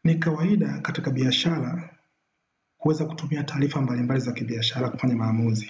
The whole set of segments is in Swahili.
Ni kawaida katika biashara kuweza kutumia taarifa mbalimbali za kibiashara kufanya maamuzi.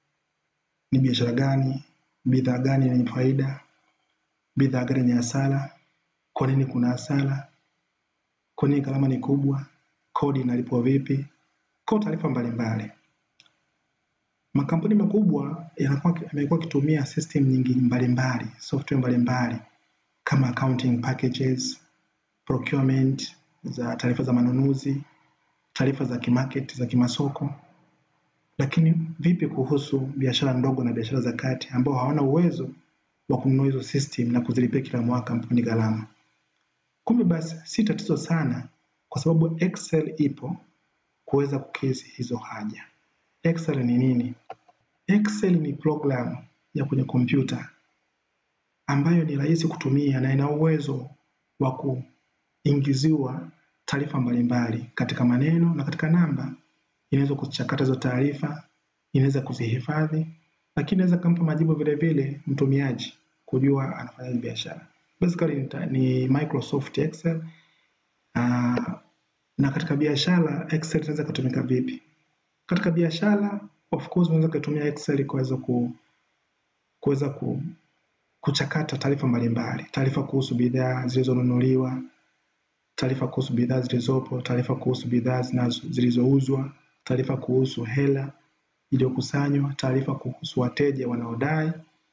Ni biashara gani, bidhaa gani yenye faida, bidhaa gani yenye hasara, kwa nini kuna hasara, kwa nini gharama ni kubwa, kodi inalipwa vipi, kwa taarifa mbalimbali. Makampuni makubwa yanakuwa yamekuwa yakitumia system nyingi mbalimbali, software mbalimbali kama accounting packages, procurement za taarifa za manunuzi, taarifa za kimarket za kimasoko. Lakini vipi kuhusu biashara ndogo na biashara za kati ambao hawana uwezo wa kununua hizo system na kuzilipia kila mwaka kampuni gharama? Kumbe basi si tatizo sana, kwa sababu Excel ipo kuweza kukidhi hizo haja. Excel ni nini? Excel ni program ya kwenye kompyuta ambayo ni rahisi kutumia na ina uwezo wa kuingiziwa taarifa mbalimbali katika maneno na katika namba. Inaweza kuchakata hizo taarifa, inaweza kuzihifadhi, lakini inaweza kumpa majibu vile vile mtumiaji kujua anafanya biashara. Basically ni Microsoft Excel. Uh, na katika biashara Excel inaweza kutumika vipi? Katika biashara of course unaweza kutumia Excel kuweza ku kuweza ku, kuchakata taarifa mbalimbali, taarifa kuhusu bidhaa zilizonunuliwa, taarifa kuhusu bidhaa zilizopo, taarifa kuhusu bidhaa zilizouzwa, taarifa kuhusu hela iliyokusanywa, taarifa kuhusu wateja wanaodai,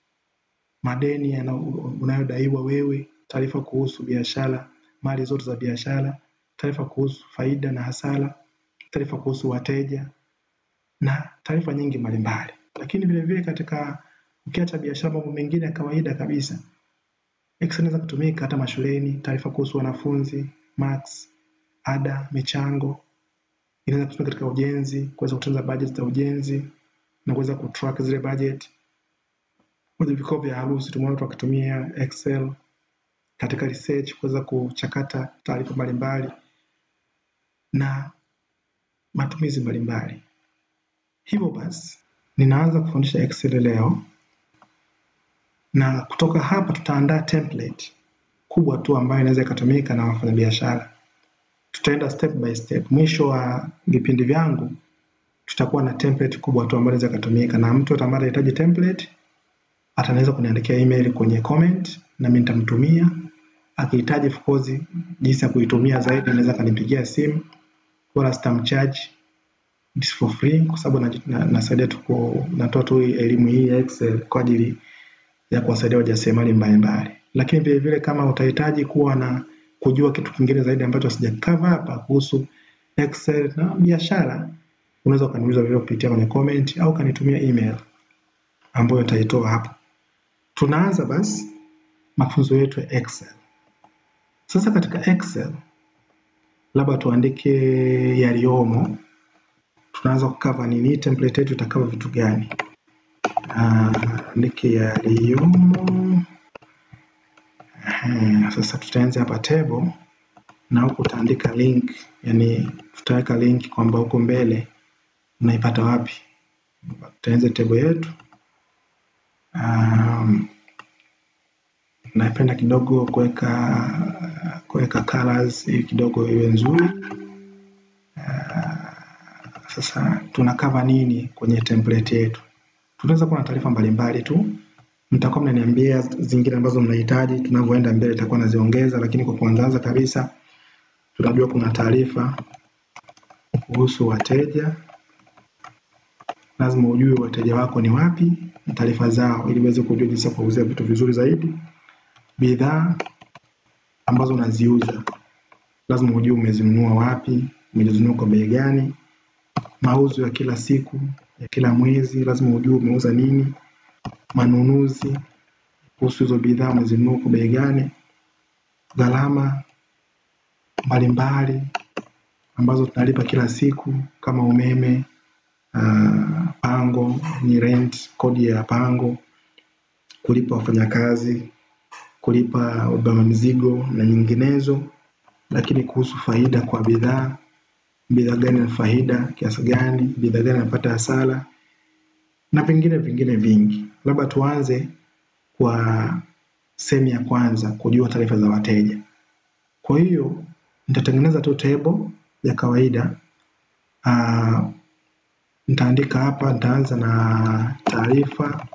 madeni unayodaiwa wewe, taarifa kuhusu biashara, mali zote za biashara, taarifa kuhusu faida na hasara, taarifa kuhusu wateja na taarifa nyingi mbalimbali. Lakini vile vile katika ukiacha biashara, mambo mengine ya kawaida kabisa, Excel inaweza kutumika hata mashuleni, taarifa kuhusu wanafunzi, marks, ada, michango. Inaweza kutumika katika ujenzi, kuweza kutunza budget za ujenzi na kuweza kutrack zile budget. Kwenye vikao vya harusi tumeona watu wakitumia Excel katika research kuweza kuchakata taarifa mbalimbali na matumizi mbalimbali. Hivyo basi, ninaanza kufundisha Excel leo na kutoka hapa tutaandaa template kubwa tu ambayo inaweza ikatumika na wafanyabiashara. Tutaenda step by step. Mwisho wa vipindi vyangu tutakuwa na template kubwa tu ambayo inaweza ikatumika, na mtu ambaye anahitaji template atanaweza kuniandikia email kwenye comment na mimi nitamtumia. Akihitaji of course jinsi ya kuitumia zaidi, anaweza kanipigia simu, wala sitamcharge it's for free kwa sababu nasaidia tu natoa tu elimu hii ya Excel kwa ajili ya kuwasaidia wajasiriamali mbalimbali. Lakini vile vile kama utahitaji kuwa na kujua kitu kingine zaidi ambacho sijakava hapa kuhusu Excel na biashara, unaweza ukaniuliza vile kupitia kwenye comment au kanitumia email ambayo nitaitoa hapo. Tunaanza basi mafunzo yetu ya Excel. Sasa katika Excel labda tuandike yaliyomo tunaanza kukava nini, template yetu itakava vitu gani? Andike yaliyomo. Sasa tutaanza hapa table, na huku utaandika link, yani tutaweka link kwamba huko mbele unaipata wapi. Tutaanza table yetu. Um, napenda kidogo kuweka kuweka colors ili kidogo iwe nzuri. Sasa tunakava nini kwenye template yetu? Tunaweza kuwa na taarifa mbalimbali tu, mtakuwa mnaniambia zingine ambazo mnahitaji, tunavyoenda mbele itakuwa naziongeza, lakini kwa kuanza kabisa tunajua kuna taarifa kuhusu wateja. Lazima ujue wateja wako ni wapi na taarifa zao, ili uweze kujua jinsi ya kuuzia vitu vizuri zaidi. Bidhaa ambazo unaziuza lazima ujue umezinunua wapi, umezinunua kwa bei gani mauzo ya kila siku ya kila mwezi, lazima ujue umeuza nini. Manunuzi kuhusu hizo bidhaa umezinunua kwa bei gani. Gharama mbalimbali ambazo tunalipa kila siku kama umeme, uh, pango ni rent, kodi ya pango, kulipa wafanyakazi, kulipa wabeba mizigo na nyinginezo. Lakini kuhusu faida kwa bidhaa bidhaa gani na faida kiasi gani, bidhaa gani inapata hasara na vingine vingine vingi. Labda tuanze kwa sehemu ya kwanza, kujua taarifa za wateja. Kwa hiyo nitatengeneza tu table ya kawaida. Uh, nitaandika hapa, nitaanza na taarifa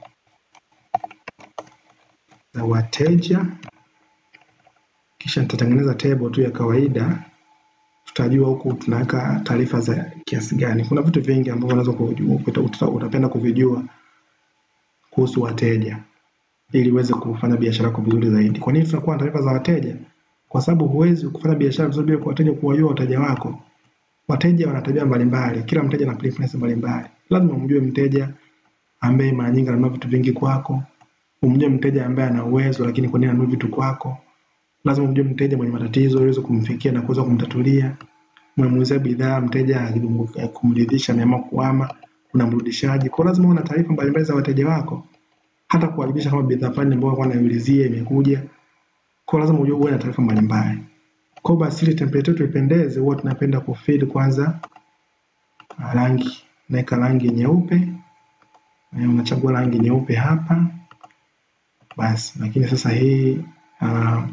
za wateja, kisha nitatengeneza table tu ya kawaida. Tutajua huku tunaweka taarifa za kiasi gani. Kuna vitu vingi ambavyo unaweza utapenda kuvijua kuhusu wateja ili uweze kufanya biashara yako vizuri zaidi. Kwa nini tunakuwa na taarifa za wateja? Kwa sababu huwezi kufanya biashara vizuri bila wateja kuwajua wateja wako. Wateja wana tabia mbalimbali, kila mteja ana preference mbalimbali. Lazima umjue mteja ambaye mara nyingi ananunua vitu vingi kwako, umjue mteja ambaye ana uwezo lakini kwa nini anunua vitu kwako. Lazima umjue mteja mwenye matatizo ili uweze kumfikia na kuweza kumtatulia. Umemuuzia bidhaa, mteja kumridhisha, ameamua kuhama, unamrudishaje? Kwa lazima uwe na taarifa mbalimbali za wateja wako, hata kuharibisha kama bidhaa fulani ambayo alikuwa anaiulizia imekuja. Kwa lazima ujue uwe na taarifa mbalimbali. Kwa basi ili template yetu ipendeze, huwa tunapenda kufill kwanza rangi. Naweka rangi nyeupe, unachagua rangi nyeupe hapa basi. Lakini sasa hii uh,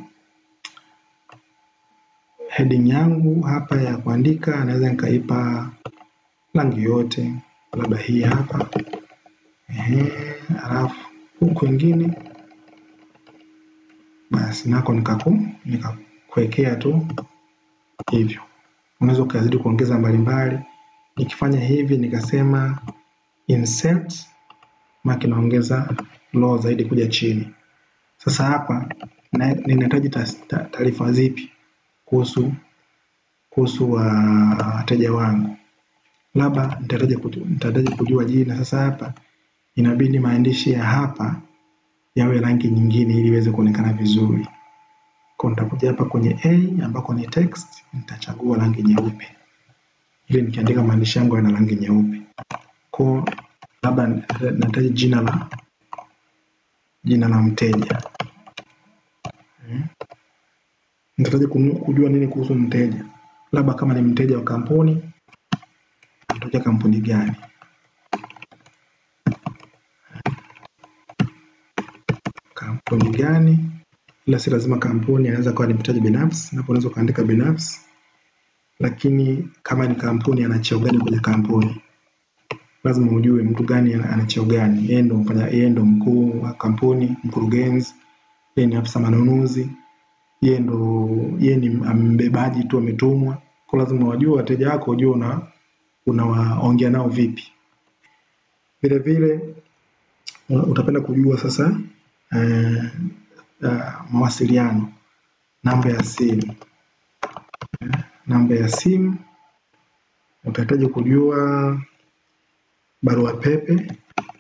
heading yangu hapa ya kuandika naweza nikaipa rangi yote, labda hii hapa ehe, alafu huku wengine basi nako nikaku nikakuwekea tu hivyo. Unaweza ukazidi kuongeza mbalimbali. Nikifanya hivi nikasema insert, maki naongeza low zaidi kuja chini. Sasa hapa ninahitaji taarifa zipi kuhusu kuhusu wateja uh, wangu, labda nitahitaji kujua jina. Sasa hapa inabidi maandishi ya hapa yawe rangi nyingine ili iweze kuonekana vizuri. Kwa nitakuja hapa kwenye A ambako ni text, nitachagua rangi nyeupe ili nikiandika maandishi yangu yana rangi nyeupe. Kwa labda nahitaji jina la jina la mteja hmm. Nitahitaji kujua nini kuhusu mteja, labda kama ni mteja wa kampuni, nitaja kampuni gani kampuni gani, ila si lazima kampuni, anaweza kuwa ni mteja binafsi. Hapo unaweza ukaandika binafsi, lakini kama ni kampuni, ana cheo gani kwenye kampuni? Lazima ujue mtu gani ana cheo gani. Yeye ndo mfanya, yeye ndo mkuu wa kampuni, mkurugenzi, yeye ni afisa manunuzi, yeye ndo yeye ni mbebaji tu, ametumwa. Kwa lazima wajue wateja wako, ujue una unawaongea nao vipi. Vile vile utapenda kujua sasa Uh, uh, mawasiliano, namba ya simu uh, namba ya simu. Utahitaji kujua barua pepe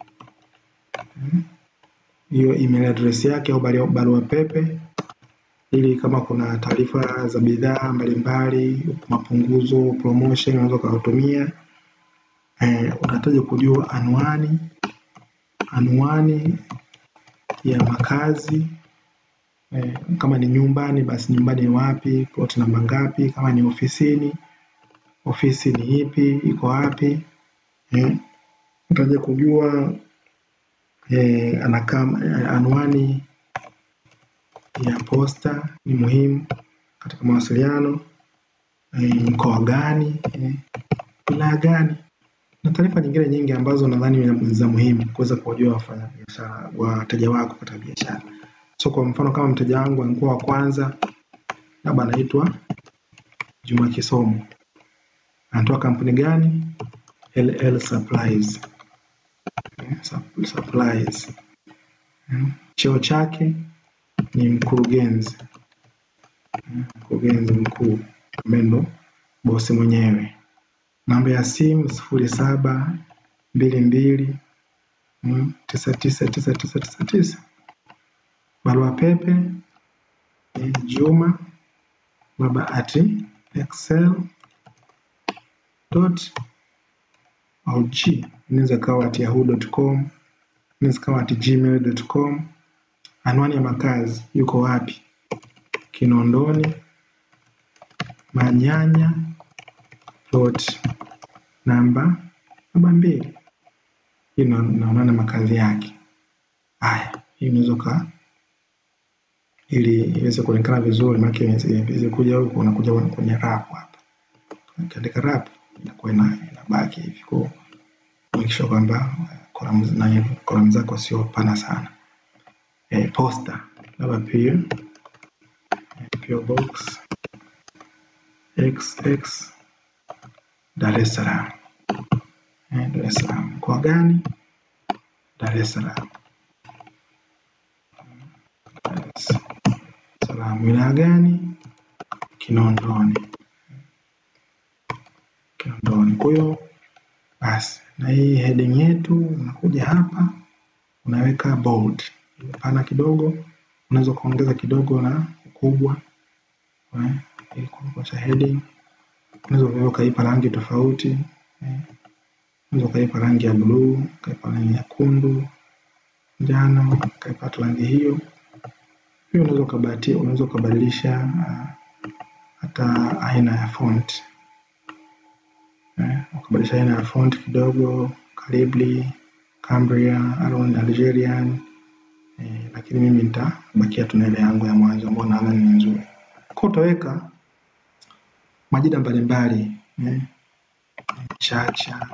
hiyo, uh, email address yake au barua pepe, ili kama kuna taarifa za bidhaa mbalimbali, mapunguzo, promotion, unaweza ukawatumia. Uh, utahitaji kujua anwani anwani ya makazi eh, kama ni nyumbani basi nyumbani ni wapi, plot namba ngapi? Kama ni ofisini, ofisi ni ipi, iko wapi? Eh, utaje kujua eh, anakam, eh, anwani ya posta ni muhimu katika mawasiliano eh, mkoa gani, eh, wilaya gani na taarifa nyingine nyingi ambazo nadhani ni za muhimu kuweza kuwajua wafanyabiashara wateja wako katika biashara. So kwa mfano kama mteja wangu alikuwa wa kwanza, labda anaitwa Juma Kisomo, anatoa kampuni gani? LL Supplies. Supplies. Cheo chake ni mkurugenzi, mkurugenzi mkuu ambaye ndo bosi mwenyewe. Namba ya simu sifuri saba mbili mbili tisa tisa tisa tisa tisa tisa. Barua pepe Juma baba at excel dot org, inaweza kawa at yahoo.com, inaweza kawa at gmail.com. Anwani ya makazi yuko wapi? Kinondoni Manyanya plot namba namba mbili. Hii naonana makazi yake. Haya, hii unaweza ili iweze kuonekana vizuri, maana iweze kuja huku unakuja kwenye wrap hapa. Ukiandika wrap inakuwa ina inabaki hivi. Kwa make sure kwamba columns na columns zako sio pana sana. Eh, poster labda pia PO Box XX Dar es Salaam. Eh, Dar es Salaam. Mkoa gani? Dar es Salaam. Dar es Salaam. Wilaya gani? Kinondoni. Kinondoni. Kwa hiyo basi, na hii heading yetu unakuja hapa unaweka bold, pana kidogo, unaweza ukaongeza kidogo na ukubwa eh, ili kuonyesha heading. Unaweza vile ukaipa rangi tofauti eh, unaweza ukaipa rangi ya bluu, ukaipa rangi nyekundu, njano, ukaipa hata rangi hiyo. Pia unaweza ukabahatia, unaweza ukabadilisha uh, hata aina ya font eh, ukabadilisha aina ya font kidogo, Calibri, Cambria, Aron, Algerian eh, lakini mimi nitabakia tu na ile yangu ya mwanzo ambayo naona ni nzuri. Kwa utaweka majina mbalimbali eh, Chacha,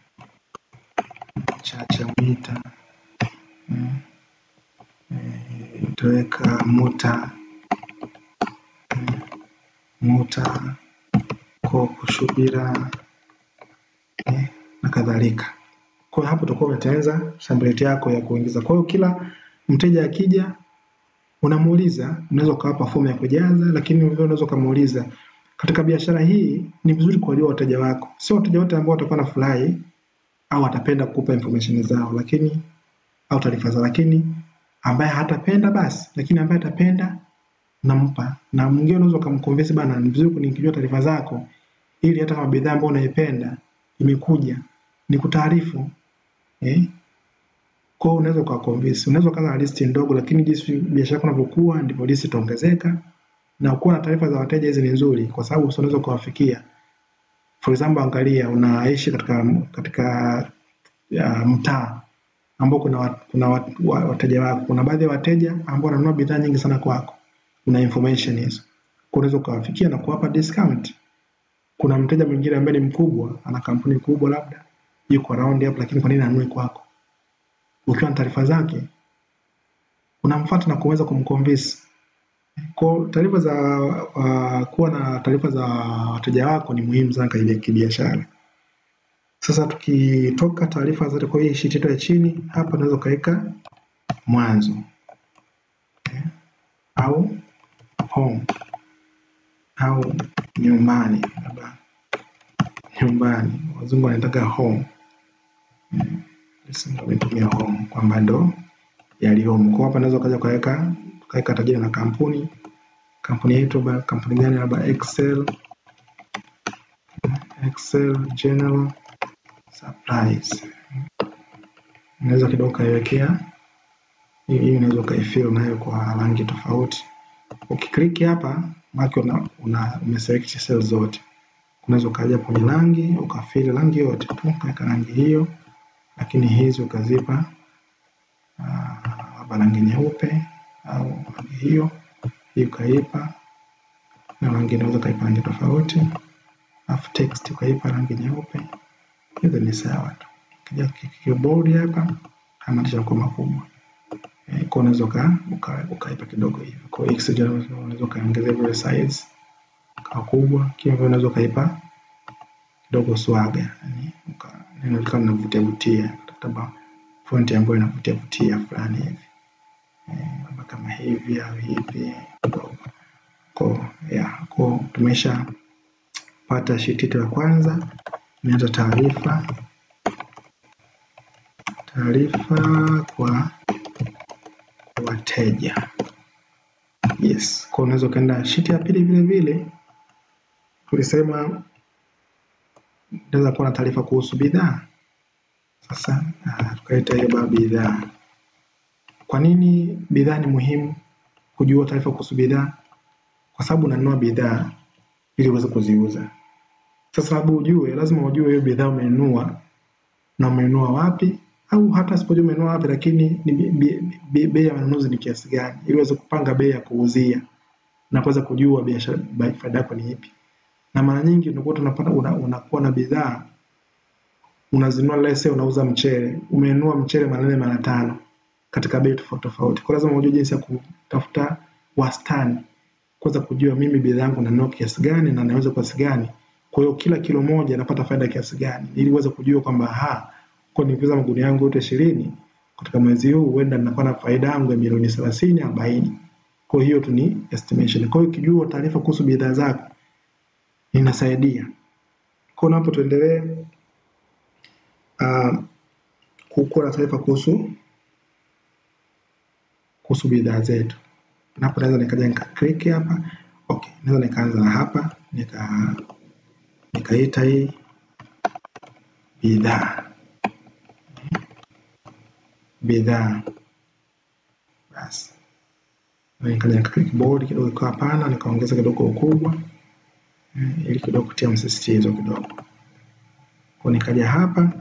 Chacha Mwita eh, eh, utaweka Muta eh, Muta Kopu Shubira eh, na kadhalika. Kwa hiyo hapo utakuwa umetengeneza template yako ya kuingiza. Kwa hiyo kila mteja akija unamuuliza, unaweza ukawapa fomu ya kujaza, lakini vile unaweza ukamuuliza katika biashara hii ni vizuri kuwajua wateja wako. Sio wateja wote ambao watakuwa na furahi au atapenda kukupa information zao, lakini au taarifa zao, lakini ambaye hatapenda basi, lakini ambaye atapenda nampa. Na mwingine unaweza ukamconvince bana, ni vizuri nikijua taarifa zako, ili hata kama bidhaa ambayo unaipenda imekuja nikutaarifu eh? Kwa hiyo unaweza ukawaconvince, unaweza ukaanza na listi ndogo, lakini jinsi biashara yako inavyokuwa ndivyo listi itaongezeka na kuwa na taarifa za wateja hizi ni nzuri, kwa sababu unaweza ukawafikia. For example, angalia unaishi katika katika uh, mtaa ambao kuna wat, kuna wat, wa- wateja wako, kuna baadhi ya wateja ambao wananunua bidhaa nyingi sana kwako, una information hizo, Kwa unaweza ukawafikia na kuwapa discount. Kuna mteja mwingine ambaye ni mkubwa, ana kampuni kubwa labda yuko around hapo, lakini kwa nini anunue kwako? Ukiwa na taarifa zake unamfuata na kuweza kumconvince kwa taarifa za uh, kuwa na taarifa za wateja wako ni muhimu sana katika kibiashara. Sasa tukitoka taarifa zote kwa hii sheet yetu ya chini hapa, unaweza ukaweka mwanzo okay, au home au nyumbani, labda nyumbani, wazungu wanataka home mm. Sisi ndio tumetumia home kwamba ndo yali home. Kwa hapa naweza ukaja ukaweka ukaweka hata jina la kampuni kampuni yetu labda kampuni gani, labda Excel Excel General Supplies. Unaweza kidogo ukaiwekea hii, hii unaweza ukaifill nayo kwa rangi tofauti. Ukiklik hapa maana una, una umeselect cells zote, unaweza ukaja kwenye rangi ukafill rangi yote tu, ukaweka rangi hiyo, lakini hizi ukazipa ah, labda rangi nyeupe au rangi hiyo hii ukaipa na rangi unaweza ukaipa rangi tofauti, alafu text ukaipa rangi nyeupe. Hizo ni sawa tu. Ukija keyboard hapa hamanisha kwa makubwa eh, kwa unaweza uka, uka, ukaipa kidogo hivi. Kwa hiyo Excel unaweza ukaongezea vile size kwa kubwa, kile vile unaweza ukaipa kidogo swaga, yani uka neno likawa linavutia vutia, kutafuta font ambayo inavutia vutia fulani hivi eh, labda kama hivi au hivi kidogo ko ya ko tumesha pata sheet yetu ya kwanza imeanza taarifa taarifa kwa kwa wateja yes kwa unaweza ukaenda sheet ya pili vile vile tulisema inaweza kuwa na taarifa kuhusu bidhaa sasa ah, tukaita hiyo baa bidhaa kwa nini bidhaa ni muhimu kujua taarifa kuhusu bidhaa kwa sababu unanunua bidhaa ili uweze kuziuza. Sasa sababu ujue, lazima ujue hiyo bidhaa umenunua na umenunua wapi au hata sipojua umenunua wapi, lakini ni bei- bei bei- bei ya manunuzi ni kiasi gani, ili uweze kupanga bei ya kuuzia na kuweza kujua biashara bai- faida yako ni ipi. Na mara nyingi unakuwa unapata una, unakuwa na bidhaa unazinunua, let's say unauza mchele, umenunua mchele mara nne mara tano katika bei tofauti tofauti, kwa lazima ujue jinsi ya kutafuta wastani, kuweza kujua mimi bidhaa yangu nanunua kiasi gani na nauza kiasi gani. Kwa hiyo kila kilo moja napata faida kiasi gani, ili uweze kujua kwamba ha, kwa nikiuza magunia yangu yote ishirini katika mwezi huu, huenda ninakuwa na faida yangu ya milioni thelathini arobaini. Kwa hiyo tu ni estimation. Kwa hiyo ukijua taarifa kuhusu bidhaa zako inasaidia. Kwa hiyo napo tuendelee uh, kuwa na taarifa kuhusu kuhusu bidhaa zetu. Napo naweza nikaja nika click hapa. Okay, naweza nikaanza na hapa nika nikaita hii bidhaa bidhaa basi. Na Nikaja nika click bold kidogo ikawa pana, nikaongeza kidogo ukubwa eh, ili kidogo kutia msisitizo kidogo. Kwa nikaja hapa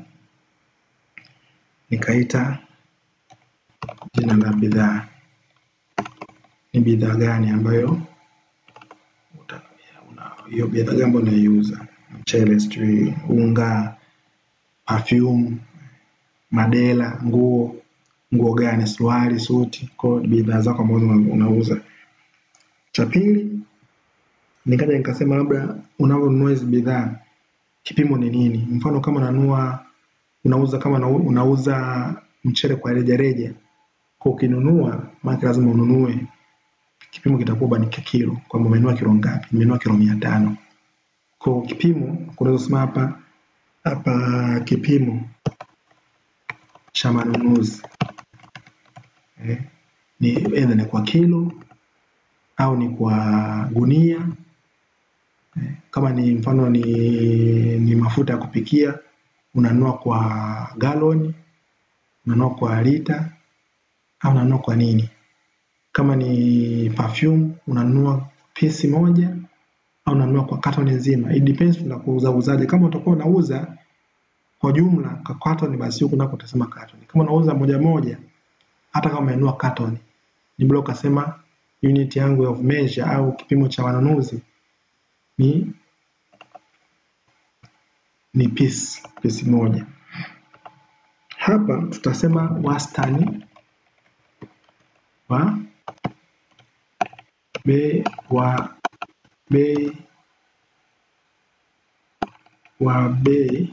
nikaita jina la bidhaa, ni bidhaa gani ambayo uta- una- hiyo bidhaa gani ambayo unaiuza, mchele, sijui unga, perfume, madela, nguo, nguo gani, suruali, suti, kwa hiyo bidhaa zako ambazo una- unauza. Cha pili nikaja nikasema labda unavyonunua hizi bidhaa kipimo ni nini? Mfano kama unanunua unauza kama unau- unauza mchele kwa rejareja, kwa ukinunua maana lazima ununue kipimo kitakuwa ni kilo, kwamba umenunua kilo ngapi? Nimenunua kilo mia tano. Kwa kipimo kunaweza kusema hapa hapa kipimo cha manunuzi eh, ni either ni kwa kilo au ni kwa gunia eh, kama ni mfano ni, ni mafuta ya kupikia unanunua kwa galoni, unanunua kwa lita au unanunua kwa nini? Kama ni perfume unanunua pisi moja au unanunua kwa katoni nzima. It depends na kuuza uzaje. Kama utakuwa unauza kwa jumla kwa katoni, basi huku nako utasema katoni. Kama unauza moja moja, hata kama umenunua katoni, ni bora ukasema unit yangu of measure au kipimo cha manunuzi ni ni piece, piece moja. Hapa tutasema wastani wa bei wa bei wa bei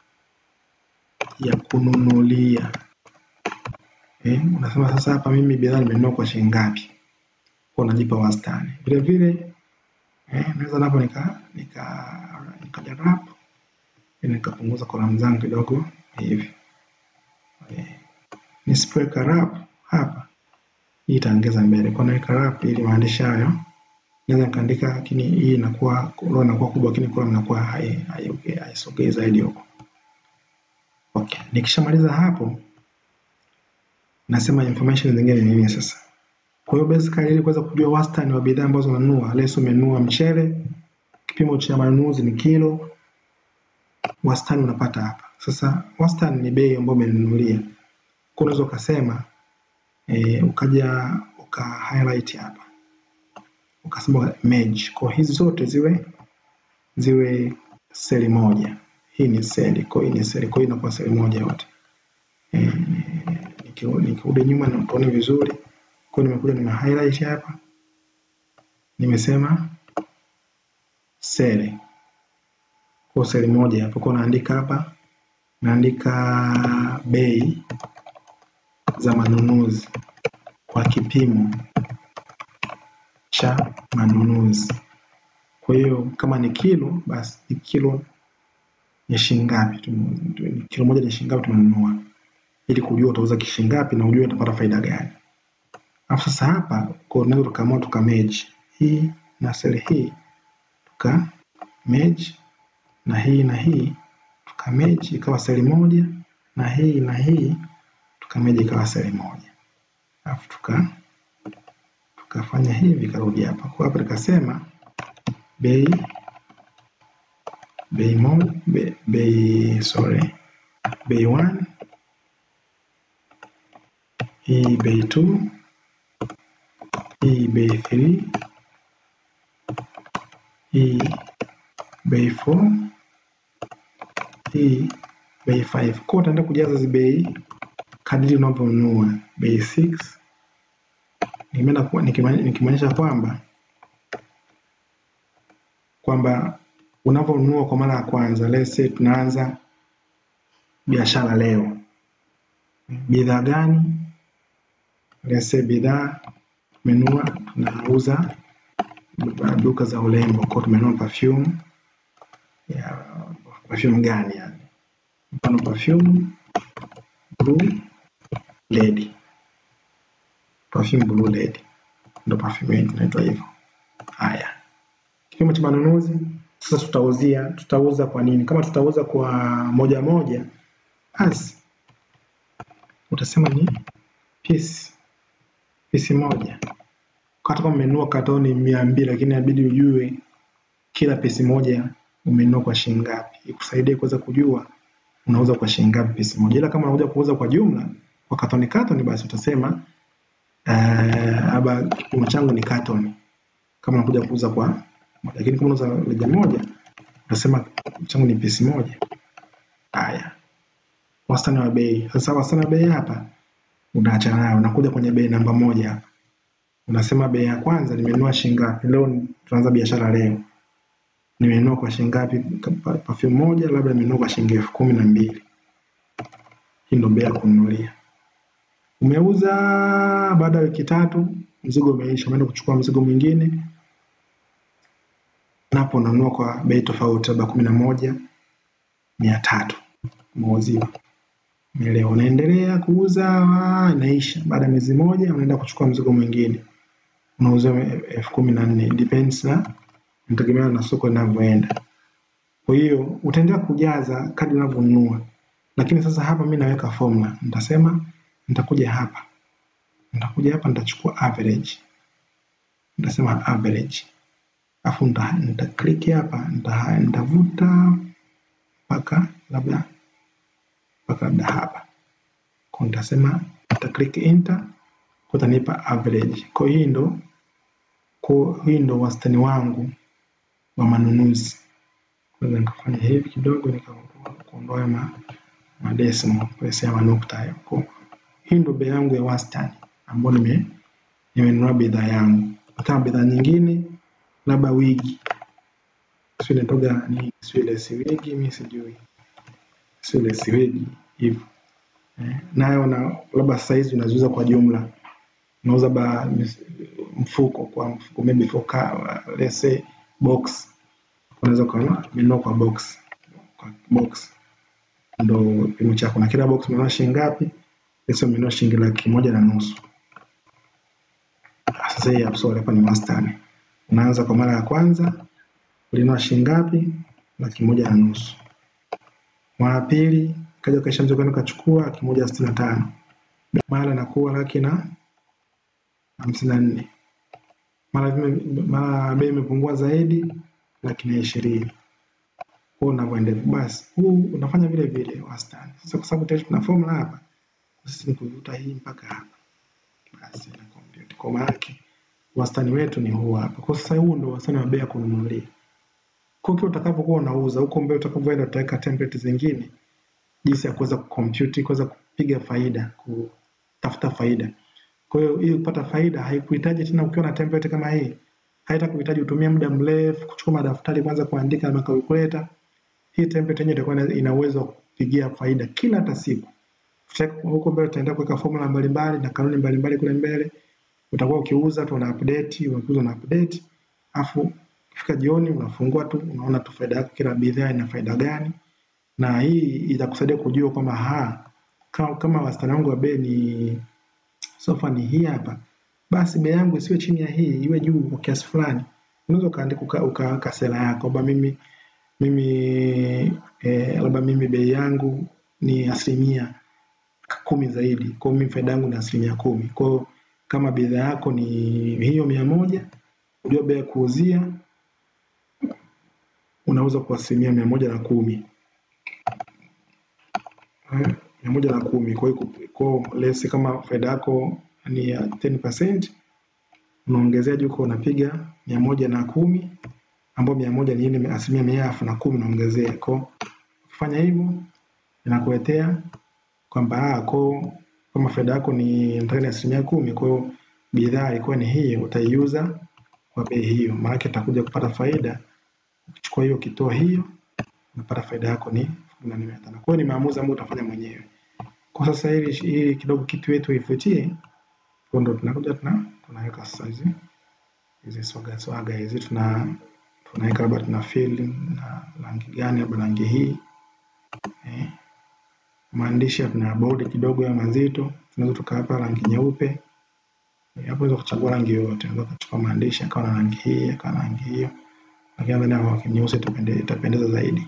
ya kununulia. Eh, unasema sasa hapa mimi bidhaa nimenunua kwa shilingi ngapi? Kwa unajipa wastani. Vile vile eh, naweza napo nika nika nikaja wrap ili nikapunguza kolamu zangu kidogo hivi. Eh, nisipoweka wrap hapa hii itaongeza mbele. Kwa naweka wrap ili maandishi hayo naweza nikaandika, lakini hii inakuwa roho inakuwa kubwa, lakini kolamu inakuwa hai- hai- haisogei zaidi huko. Okay, nikishamaliza hapo nasema information zingine ni nini sasa. Kwa hiyo basically ili kuweza kujua wastani wa bidhaa ambazo unanunua, leo umenunua mchele, kipimo cha manunuzi ni kilo, wastani unapata hapa. Sasa wastani ni bei ambayo umenunulia. Kwa unaweza ukasema eh, ukaja uka highlight hapa ukasema merge. Kwa hizi zote ziwe ziwe seli moja. Hii ni seli, kwa hiyo hii ni seli, kwa hiyo inakuwa seli moja yote. Eh, niki- nikirudi nyuma na tuone vizuri. Kwa hiyo nimekuja nime highlight hapa, nimesema seli, kwa seli moja hapo. Kwa naandika hapa, naandika bei za manunuzi kwa kipimo cha manunuzi. Kwa hiyo kama ni kilo, basi ni kilo ni shilingi ngapi? tume- tu- Kilo moja ni shilingi ngapi tumenunua, ili kujua utauza kishilingi ngapi na ujue utapata faida gani. Alafu sasa hapa kwa tunaweza tukaamua tuka merge hii na seli hii tuka merge na hii na hii tuka merge ikawa seli moja na hii na hii tuka merge ikawa seli moja. Alafu tuka tukafanya hivi karudi hapa. Kwa hapa tukasema bei bei mo, bei, bei sorry bei 1 hii bei 2, hii bei 3, hii bei 4, hii bei 5. Kwa utaenda kujaza hizi bei kadiri unavyonunua. Bei 6 nimeenda nikimaanisha kwamba kwamba unavyonunua kwa mara ya kwanza, let's say tunaanza biashara leo, bidhaa gani? Let's say bidhaa tumenunua, tunauza duka za urembo, kwa tumenunua perfume ya perfume gani yani, mfano perfume blue lady, perfume blue lady ndo perfume yetu inaitwa hivyo. Haya, kipimo cha manunuzi sasa tutauzia tutauza kwa nini? Kama tutauza kwa moja moja, basi utasema ni piece piece moja. Hata kama umenunua katoni mia mbili, lakini inabidi ujue kila pesi moja umenunua kwa shilingi ngapi, ikusaidie kuweza kujua unauza kwa shilingi ngapi pesi moja. Ila kama unakuja kuuza kwa jumla kwa katoni katoni, basi utasema aba uh, kipimo changu ni katoni, kama unakuja kuuza kwa lakini kama unauza reja moja utasema changu ni pesi moja. Haya, wastani wa bei. Sasa wastani wa bei hapa unaachana nayo, unakuja kwenye bei namba moja hapa, unasema bei ya kwanza nimenunua shilingi ngapi? Leo tunaanza biashara leo, nimenunua kwa shilingi ngapi perfume moja? Labda nimenunua kwa shilingi elfu kumi na mbili. Hii ndio bei ya kununulia. Umeuza, baada ya wiki tatu mzigo umeisha, umeenda kuchukua mzigo mwingine napo unanunua kwa bei tofauti, labda kumi na moja mia tatu umeuziwa. Umeelewa? Unaendelea kuuza, inaisha. Baada ya miezi moja unaenda kuchukua mzigo mwingine, unauza elfu kumi na nne depends na inategemeana na soko linavyoenda. Kwa hiyo utaendelea kujaza kadri unavyonunua, lakini sasa hapa mi naweka formula, nitasema nitakuja hapa, nitakuja hapa, nitachukua average, nitasema average afu nita click hapa nitavuta mpaka labda mpaka labda hapa kwa nitasema nita click enter kwa itanipa average. Kwa hii ndo kwa hii ndo wastani wangu wa manunuzi. Naweza nikafanya hivi kidogo nikaondoa ma madesimo place ya manukta hayo. Kwa hii ndo bei yangu ya wastani ambayo nime nimenunua bidhaa yangu. Kama bidhaa nyingine labda wigi sio inatoga ni sio ile si wigi mimi sijui sio ile si wigi hivyo eh, nayo na labda size unaziuza kwa jumla unauza ba mfuko kwa mfuko maybe for car let's say box unaweza kununua kwa box kwa box ndo kipimo chako na kila box umenunua shilingi ngapi pesa umenunua shilingi laki moja na nusu sasa hii hapo hapa ni wastani unaanza kwa mara ya kwanza ulinunua shilingi ngapi? laki moja na nusu. Mara ya pili kaja ukaisha mzigo wenu ukachukua laki moja sitini na tano. Mara inakuwa laki na hamsini na nne. Mara mara bei imepungua zaidi laki na ishirini. Kwa unavyoendelea basi, huu unafanya vile vile wastani. Sasa kwa sababu tayari tuna formula hapa, sisi ni kuvuta hii mpaka hapa, basi na compute kwa maana wastani wetu ni huu hapa. Kwa sasa huu ndio wastani wa bei ya kununulia. Kwa hiyo utakapokuwa unauza huko mbele, utakapoenda utaweka template zingine, jinsi ya kuweza kucompute, kuweza kupiga faida, kutafuta faida. Kwa hiyo ili kupata faida haikuhitaji tena, ukiwa na template kama hii, haita kuhitaji utumie muda mrefu kuchukua madaftari kwanza kuandika na calculator. Hii template yenyewe itakuwa ina uwezo wa kupigia faida kila hata siku. Huko mbele utaenda kuweka formula mbalimbali na kanuni mbalimbali kule mbele utakuwa ukiuza tu una update, unakuza una update, afu kifika jioni unafungua tu unaona tu faida yako, kila bidhaa ina faida gani, na hii itakusaidia kujua kwamba ha kama, kama wastani wangu wa bei ni sofa ni hii hapa, basi bei yangu isiwe chini ya hii, iwe juu kwa kiasi fulani. Unaweza ukaandika ukaweka uka sera yako kwamba mimi mimi eh, labda mimi bei yangu ni asilimia kumi zaidi, kwa mimi faida yangu ni asilimia kumi kwa kama bidhaa yako ni hiyo mia moja ujua bei ya kuuzia unauza kwa asilimia mia moja na kumi mia moja na kumi. Kwa hiyo kwa lesi kama faida yako ni ya 10% unaongezea juu kwa unapiga mia moja na kumi ambao mia moja ni ile asilimia mia alafu na kumi unaongezea. Kwa ukifanya hivyo inakuletea kwamba ah, kwa kama faida yako ni nataka ni asilimia kumi, kwa hiyo bidhaa ilikuwa ni hii, utaiuza kwa bei hiyo, maana utakuja kupata faida. Ukichukua hiyo ukitoa hiyo unapata faida yako ni elfu kumi na nne mia tano. Kwa hiyo ni maamuzi ambayo utafanya mwenyewe. Kwa sasa ili ili kidogo kitu yetu ifutie, kwa ndo tunakuja tuna tunaweka sasa hizi hizi swaga swaga hizi tuna tunaweka labda tuna fill na rangi gani, labda rangi hii eh. Maandishi tuna bold kidogo ya mazito, tunaweza tukawapa rangi nyeupe Eh, hapo unaweza kuchagua rangi yoyote, unaweza kuchukua maandishi akawa na rangi hii akawa na rangi hiyo, lakini nadhani kwa nyeusi itapendeza, itapendeza zaidi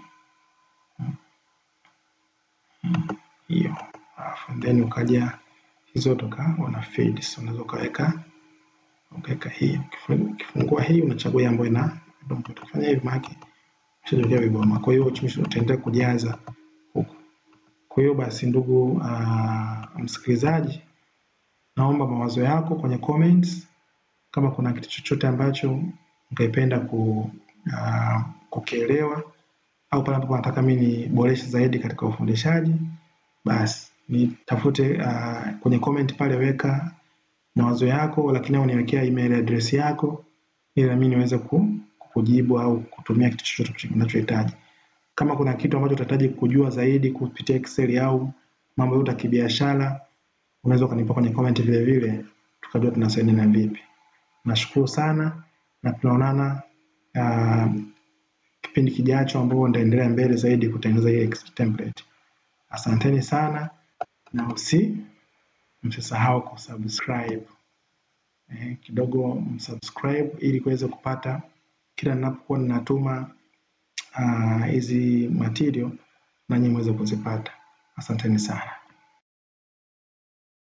hiyo. Alafu then ukaja hizo toka wana fade, so unaweza ukaweka ukaweka hii. Ukifu- Ukifungua hii unachagua hii ambayo ina ukifanya hivi maana ushajiwekea viboma. Kwa hiyo chumvi utaendelea kujaza huku. Kwa hiyo basi, ndugu uh, msikilizaji, naomba mawazo yako kwenye comments, kama kuna kitu chochote ambacho ungependa ku, uh, kukielewa au pale ambapo nataka mimi niboreshe zaidi katika ufundishaji, basi nitafute uh, kwenye comment pale, weka mawazo yako, lakini au niwekea email address yako ili na mimi niweze ku, kukujibu au kutumia kitu chochote unachohitaji. Kama kuna kitu ambacho utahitaji kujua zaidi kupitia Excel au mambo yote ya kibiashara, unaweza ukanipa kwenye comment vile vile, tukajua tunasaidiana vipi. Nashukuru sana na tunaonana uh, kipindi kijacho ambapo nitaendelea mbele zaidi kutengeneza hii Excel template. Asanteni sana na usi msisahau kusubscribe eh, kidogo msubscribe ili kuweza kupata kila ninapokuwa ninatuma ah, hizi material nanyi mweze kuzipata. Asanteni sana.